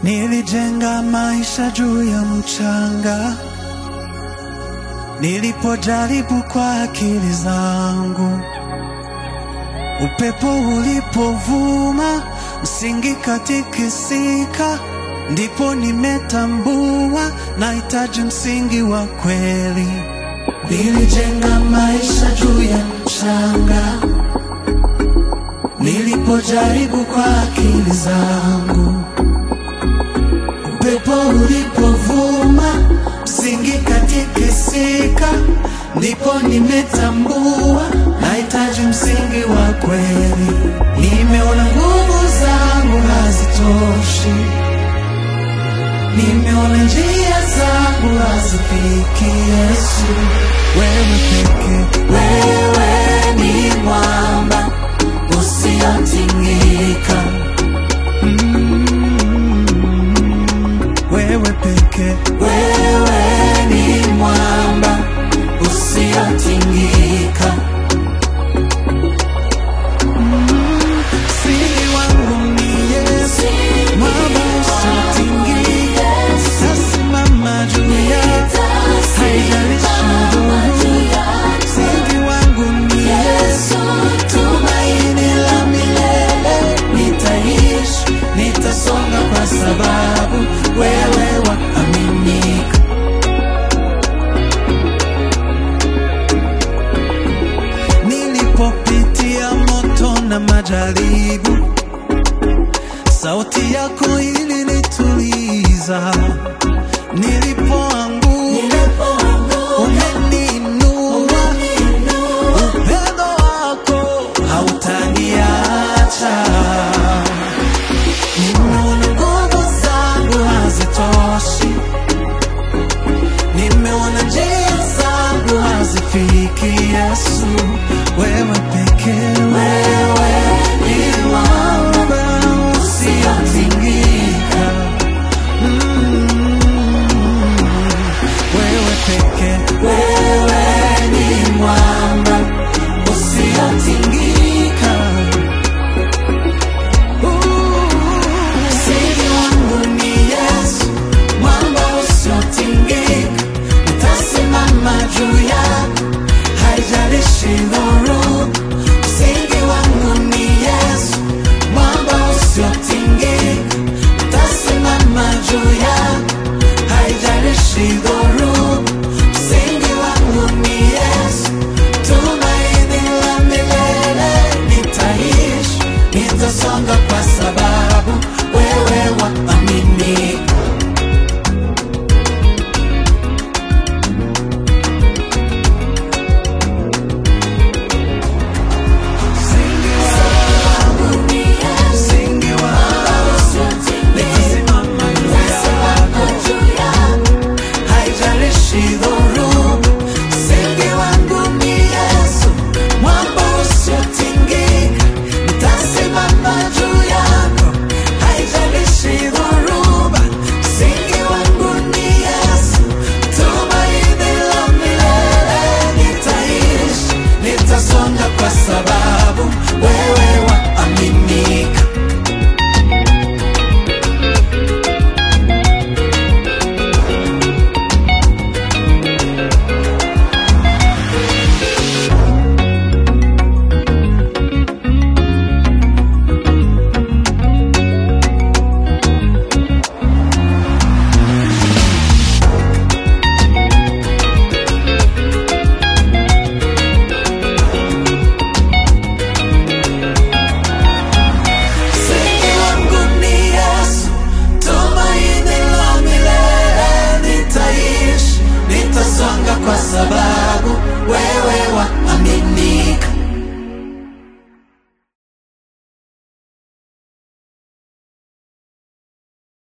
Nilijenga maisha juu ya mchanga, nilipojaribu kwa akili zangu. Upepo ulipovuma, msingi katikisika, ndipo nimetambua nahitaji msingi wa kweli. Nilijenga maisha juu ya mchanga, nilipojaribu kwa akili zangu. Upepo ulipovuma, msingi katikisika, ndipo nimetambua nahitaji msingi wa kweli. Nimeona nguvu zangu hazitoshi, nimeona njia zangu hazifiki Yesu. Wewe peke, wewe ni mwamba usiotingika. wewe peke, wewe ni mwamba usiotingika. Msingi wangu ni Yesu, mwamba usiotingika. Nitasimama juu yake, haijalishi dhoruba. Msingi wangu ni Yesu, tumaini la milele. Nitaishi, nitasonga kwa sababu wewe waaminika. Nilipopitia moto na majaribu, sauti yako ilinituliza. Nilipoanguka, umeniinua. Upendo wako hautaniacha. Nimeona nguvu zangu hazitoshi, nimeona njia zangu hazifiki Yesu. Wewe pekee, wewe ni mwamba usiotingika. Mm. Wewe pekee, wewe ni mwamba usiotingika. Msingi wangu ni Yesu, mwamba usiotingika. Nitasimama juu yako, haijalishi dhoruba. Msingi wangu ni Yesu, mwamba usiotingika.